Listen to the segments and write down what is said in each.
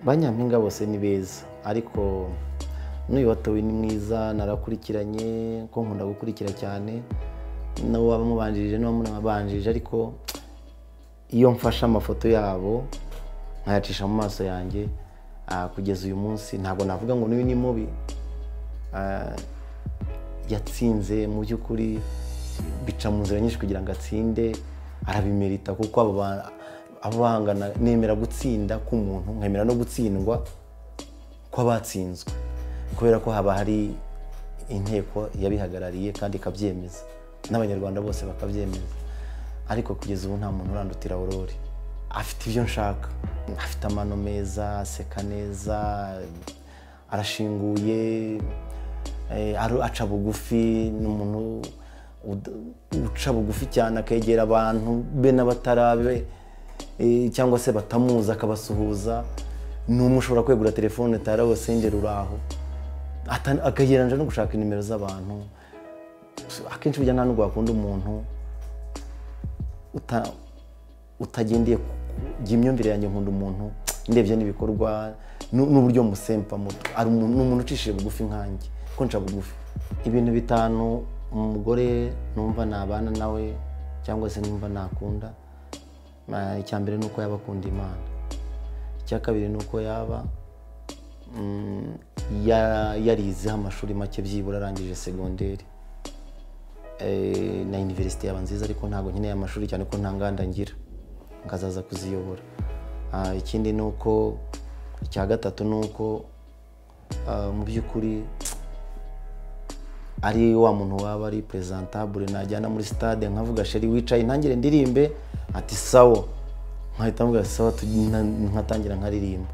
ba nyampinga bose ni beza ariko n'uyu watowe ni mwiza narakurikiranye ko nkunda gukurikira cyane n'abo waba mubanjirije n'uwa munabanjirije ariko iyo mfashe amafoto yabo nkayacisha mu maso yanjye ah, kugeza uyu munsi ntabwo navuga ngo n'uyu ni mubi Ah, yatsinze mu by'ukuri bica mu nzira nyinshi kugira ngo atsinde arabimerita kuko abo ba- abo bahangana nemera gutsinda k'umuntu nkemera no gutsindwa kw'abatsinzwe kubera ko haba hari inteko yabihagarariye kandi ikabyemeza n'abanyarwanda bose bakabyemeza ariko kugeza ubu nta muntu urandutira aurore afite ibyo nshaka afite amano meza aseka neza arashinguye eh, aru- aca bugufi ni umuntu ud- uca bugufi cyane akegera abantu be n'abatarabe eh, cyangwa se batamuzi akabasuhuza ni umwe ushobora kwegura telefone tarawe sengera uraho akagereranja no gushaka inimero z'abantu akenshi burya nta nubwo wakunda umuntu uta- utagendeye ku- ku- jya imyumvire yanjye nkunda umuntu ndebye n'ibikorwa nu- n'uburyo musempa muto ari umuntu- ni umuntu ucishije bugufi nkanjye ko nca bugufi ibintu bitanu umugore numva nabana nawe cyangwa se numva nakunda ah, icya mbere ni uko yaba akunda imana icya kabiri ni uko yaba mm, ya- yarizeho amashuri make byibura arangije segonderi eh, na iniverisite yaba nziza ariko ntabwo nkeneye amashuri cyane ko nta nganda ngira nkazaza kuziyobora Ah, ikindi ni uko icya gatatu ni uko ah, mu by'ukuri ari wa muntu waba ari presentabule najyana muri stade nkavuga sheri wicaye ntangire ndirimbe ati sawo nkahita mvuga sawa tu- nka- nkatangira nkaririmba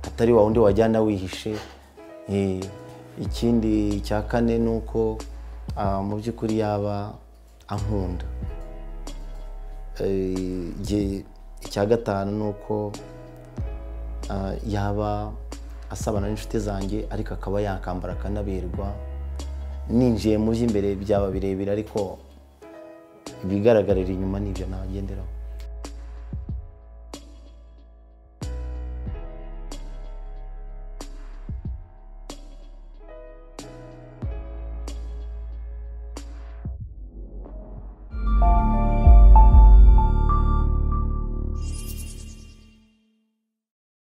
atari wa wundi wajyana wihishe Eh, ikindi cya kane ni uko ah, mu by'ukuri yaba ankunda Eh, jye- icya gatanu ni uko ah, yaba asabana n'inshuti zanjye ariko akaba yakambara akanaberwa ninjiye mu by'imbere byaba birebire ariko ibigaragarira inyuma ni ibyo nagenderaho